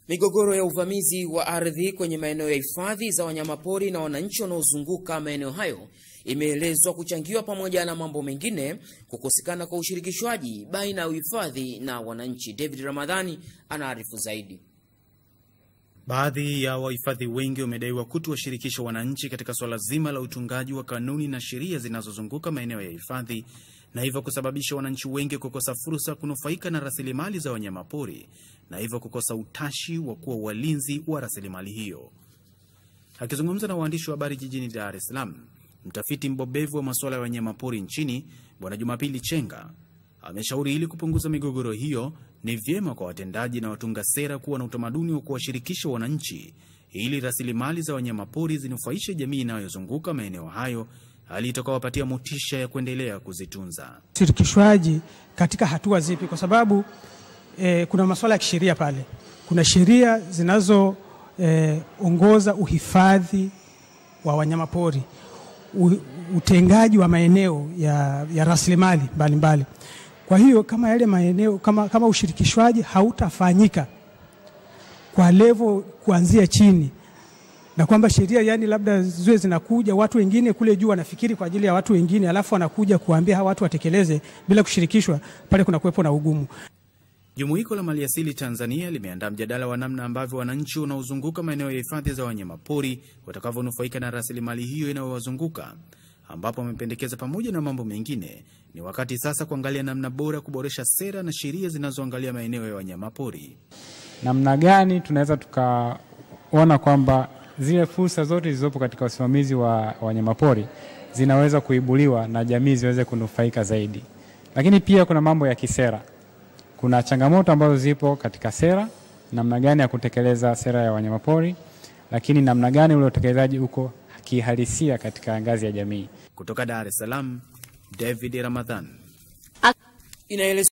Migogoro ya uvamizi wa ardhi kwenye maeneo ya hifadhi za wanyamapori na wananchi wanaozunguka maeneo hayo imeelezwa kuchangiwa pamoja na mambo mengine kukosekana kwa ushirikishwaji baina ya uhifadhi na wananchi. David Ramadhani anaarifu zaidi. Baadhi ya wahifadhi wengi wamedaiwa kutowashirikisha wananchi katika suala zima la utungaji wa kanuni na sheria zinazozunguka maeneo ya hifadhi na hivyo kusababisha wananchi wengi kukosa fursa kunufaika na rasilimali za wanyamapori na hivyo kukosa utashi wa kuwa walinzi wa rasilimali hiyo. Akizungumza na waandishi wa habari jijini Dar es Salaam, mtafiti mbobevu wa masuala ya wanyamapori nchini Bwana Jumapili Chenga ameshauri ili kupunguza migogoro hiyo ni vyema kwa watendaji na watunga sera kuwa na utamaduni wa kuwashirikisha wananchi ili rasilimali za wanyamapori zinufaishe jamii inayozunguka maeneo hayo, hali itakawapatia motisha ya kuendelea kuzitunza. Ushirikishwaji katika hatua zipi? Kwa sababu eh, kuna masuala ya kisheria pale, kuna sheria zinazoongoza eh, uhifadhi wa wanyamapori, utengaji wa maeneo ya, ya rasilimali mbalimbali. Kwa hiyo kama yale maeneo kama, kama ushirikishwaji hautafanyika kwa levo kuanzia chini, na kwamba sheria yani labda ziwe zinakuja watu wengine kule juu wanafikiri kwa ajili ya watu wengine, alafu wanakuja kuambia hawa watu watekeleze bila kushirikishwa, pale kuna kuwepo na ugumu. Jumuiko la Maliasili Tanzania limeandaa mjadala wa namna ambavyo wananchi wanaozunguka maeneo ya hifadhi za wanyamapori watakavyonufaika na rasilimali hiyo inayowazunguka ambapo wamependekeza pamoja na mambo mengine, ni wakati sasa kuangalia namna bora ya kuboresha sera na sheria zinazoangalia maeneo ya wanyamapori. Namna gani tunaweza tukaona kwamba zile fursa zote zilizopo katika usimamizi wa wanyamapori zinaweza kuibuliwa na jamii ziweze kunufaika zaidi. Lakini pia kuna mambo ya kisera, kuna changamoto ambazo zipo katika sera, namna gani ya kutekeleza sera ya wanyamapori, lakini namna gani ule utekelezaji uko kihalisia katika ngazi ya jamii. Kutoka Dar es Salaam, David Ramadhan. Inaelezwa